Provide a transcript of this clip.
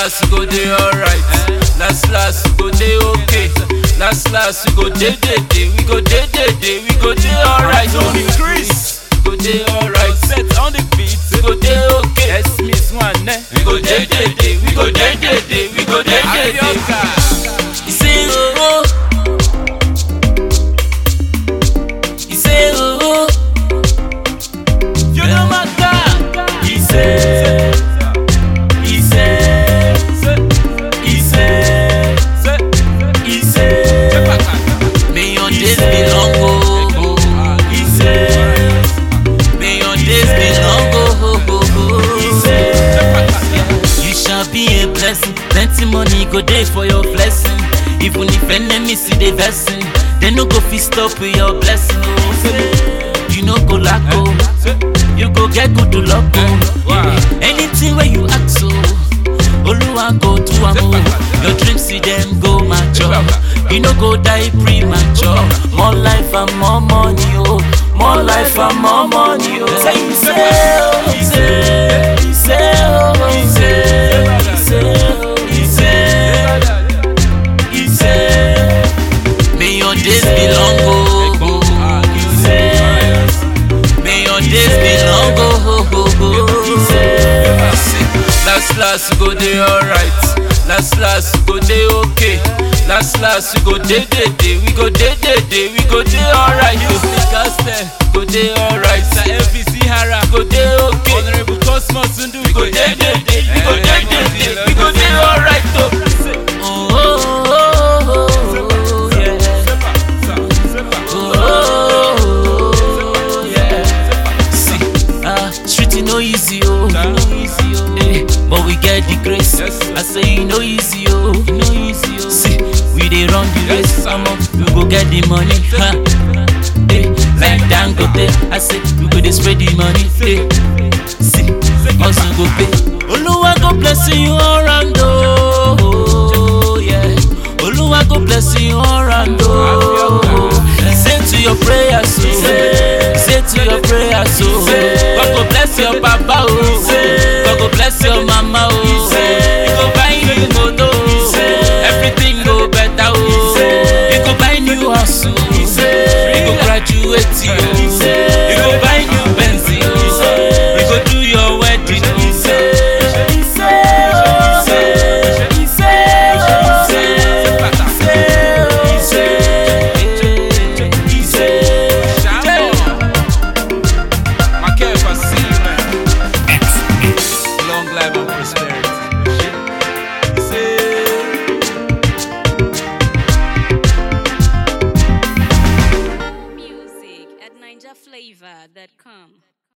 last we go dey alright. Last last we go dey okay. Last last we go dey dey dey. We go dey dey dey. We go dey alright. Tony Chris. We go dey alright. Set on the beat. We go dey okay. S Miss One. We go dey dey dey. We go dey dey dey. We go dey dey dey. You say oh oh. You say oh oh. You know my God. He say. He say. He say. He say. May your days be long oh. He say. May your days be long oh. He say. You shall be a blessing. Plenty money go dey for your blessing. Even if enemies see the blessing, they no go fit stop with your blessing. Oh. You no go lack oh. You go get good luck oh. Yeah. Anything where you ask so, Oluwa go do am oh. Your dreams see them go mature. You no go die premature. More life and more money oh. More life and more money oh. Say you say oh, you say, you say oh, you say, you say oh, you say, you say. May your days be long oh. You say. May your days be long oh. You say. Last last we go dey alright. Last last we go dey okay. Last last we go dey dey dey. We go dey dey dey. We go dey alright. You Castel. go dey alright. Sir LVC Hara. Go dey okay. Honorable Cosmos Sundu. We go dey dey dey. We go dey dey dey. We go dey alright oh. Oh oh oh oh yeah. Oh yeah. See, ah, street e no easy oh. Eh, but we get the grace. Yes, sir. I say e no easy oh. E no easy oh. See, we dey run the race. Yes, Omo, we go get the money. Huh. Eh, like Dangote, I say we go dey spread the money. Eh, see, hustle go pay. Oluwa go bless you all round oh. Yeah. Oluwa go bless you all round oh. Say to your prayers so. Say to your prayers so. God go bless your papa oh. God go bless your mama oh. He go buy you motor oh. Everything go better oh. He go buy new house oh. He go graduate oh. He go buy new Benz oh. He go do your wedding oh. He say oh. He say oh. He say He say Long life and prosperity. Music at NinjaFlavor.com.